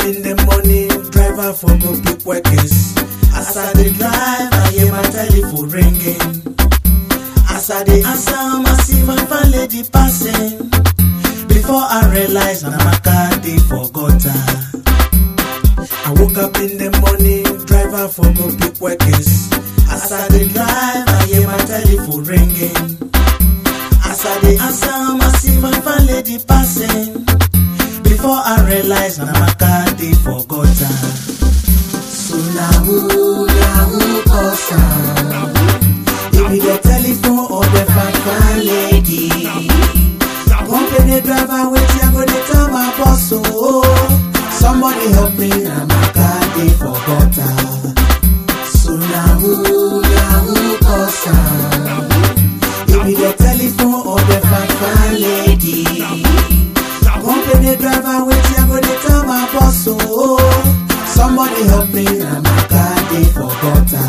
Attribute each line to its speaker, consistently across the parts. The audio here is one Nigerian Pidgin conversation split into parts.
Speaker 1: in the morning, driver for go pick workers. As I dey drive, I hear my telephone ringing. As I dey answer, I see my fine lady passing. Before I realize, na my car dey for gutter. I woke up in the morning, driver for go pick workers. As I dey drive, I hear my telephone ringing. As I dey answer, I see my fine lady passing. Before I realize, na my car dey for gutter. So na who, na who cause am? It be the telephone or the fine fine lady. Company driver, wetin I go dey tell my boss oh. Somebody help me, na my car dey for gutter. So na who, na who cause am? It be the telephone or the fine fine lady. Company driver, wetin I go dey tell my boss oh. Somebody help me, na my car dey for gutter.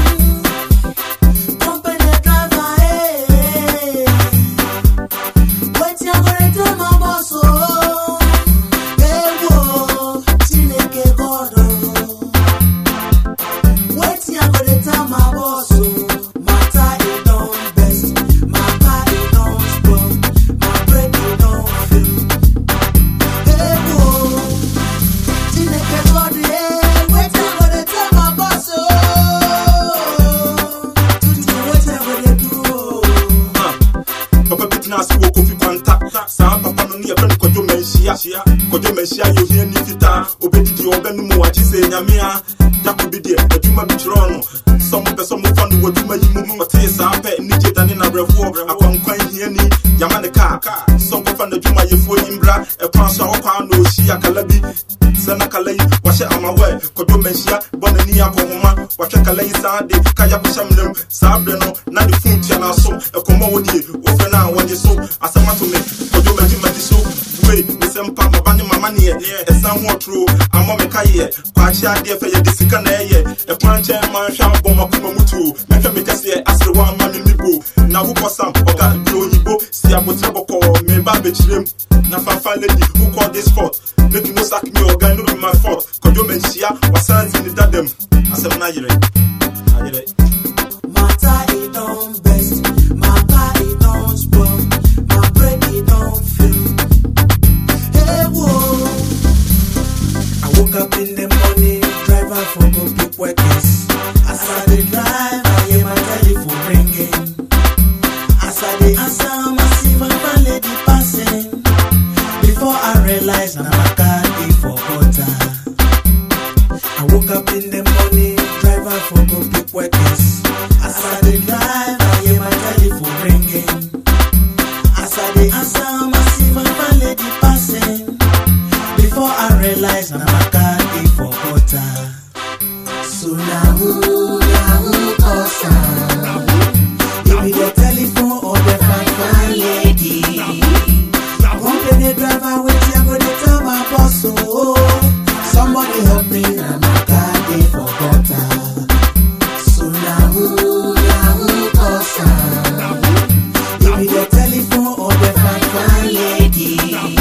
Speaker 1: Company driver, hey. Wetin I go dey tell my boss oh. Ewo, Chineke God oh. Wetin I go dey tell my boss oh. Matter e don best, my car e don spoil, my brake e don fail. Ewo, Chineke God eh. Wetin I go dey tell my boss oh. Tutu wetin I go dey do oh.
Speaker 2: papa bi tena ase wɔ kofi kwanta saa papa no ne yɛfrɛ no kɔdwo manhyia kɔdwo manhyia yɛ ohia ni fitaa obɛdidi ɔbɛnom wagye sɛ nyame a jako bi deɛ adwuma bi kyerɛɔ no sɛ mopɛ sɛ mofa no w'adwuma yi mu ɔtee saa pɛ ne gye dane nabrɛfoɔ akwankwan hiani yama ne kaa sɛ nkɔfa n'adwumayɛfoɔ yi mbra ɛkwan so a wɔkwaa na ɔhyia kala bi sɛ na kala yi wahyɛ amawɛ kɔdwo manhyia bɔ n'ani akɔhoma wahwɛ kala yi saa de kaya kohyɛ mnam saa berɛ no na ne fon tua no aso ɛkɔmmɔ wɔ die wofrɛ no a wɔgye so asɛm ato me kɔdwo magyemagye so wei mesɛ mpa maba ne mama neɛ ɛsan ho ɔtoro amɔ me ka yeɛ kwaakye adeɛ fɛ yɛde sika na ɛyɛ ɛkwan nkyɛn ma nhwɛ abɔ makoma mu tuo mɛhwɛ me kɛseɛ asere wɔ ama me mibo na wokɔ sam ɔga deɛ oyibo si abotrɛ bɔkɔɔ meba bɛkyirem na fafa lady wokɔ this spot make you no sack me ɔga no be my fault kɔdwo manhyia wasan si ne dadam asɛm no ayerɛ ayerɛ
Speaker 1: Matter it don't best, my car it don't spoil, my brake it don't fail. Hey whoa, I woke up in the morning, driver for go pick workers. As I dey drive, I hear my telephone ringing. As I dey answer, I see my fine lady passing. Before I realize, na my car dey for gutter. I woke up in the morning, driver for go pick workers. As I dey drive, I hear my telephone ringing. As I dey answer, I see my fine lady passing. Before I realize, na my car dey for gutter. So na who, na who cause am? It be the telephone or the fine fine lady. Company driver, wetin I go dey tell my boss oh. Somebody help me, na my car dey for gutter. So na who, na who cause am? It be the telephone or the fine fine lady.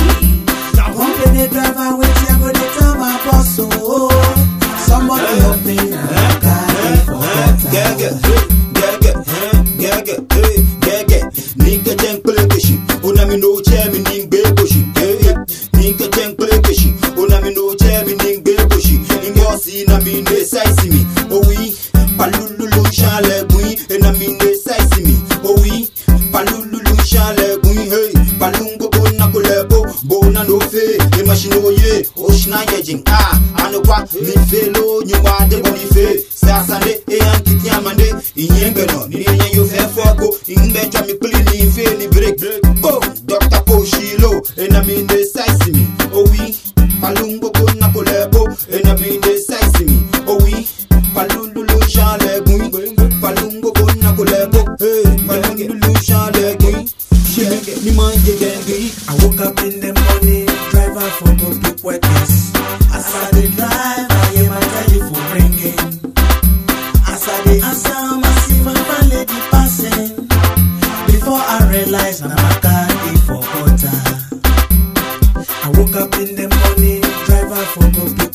Speaker 1: Company driver, wetin I go dey tell my boss oh. Somebody help me, na my car dey for gutter.
Speaker 3: Gege, gege, gege, gege. Ninka jen kule keshi, una mi no che mi ning be koshi. Ninka jen kule keshi, una mi no che mi ning be koshi. Ingo si na mi ne sai si mi, oh oui. Palululu chale bui, e na mi ne sai si mi, oh oui. Palululu chale bui, hey. Palungo bo na kule bo, bo na no fe. E machino ye, oshna yejing, ah. Ano kwa, mi fe lo, nyuma de boni fe. Sasande, e ankiti amande, inyenge no, ni nye yo fe foko, ingbe chwa mi pli ni fe ni break. Oh, Dr. Poshilo, e na mi ne saisi mi, oh oui. Palungo bo na kule bo, e na mi ne saisi mi, oh oui. Palululu chale gui, palungo bo na kule bo, hey. Palululu chale gui, shenge ni manje gengi.
Speaker 1: I woke up in the morning, driver for go pick workers. As I dey drive, I hear my telephone ringing. As I dey answer, I see my fine lady passing. Before I realize, na my car dey for gutter. I woke up in the morning, driver for go pick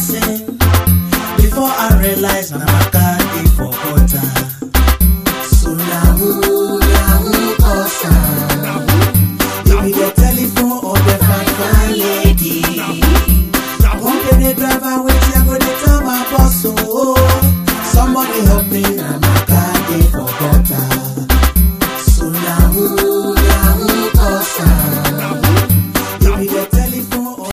Speaker 1: say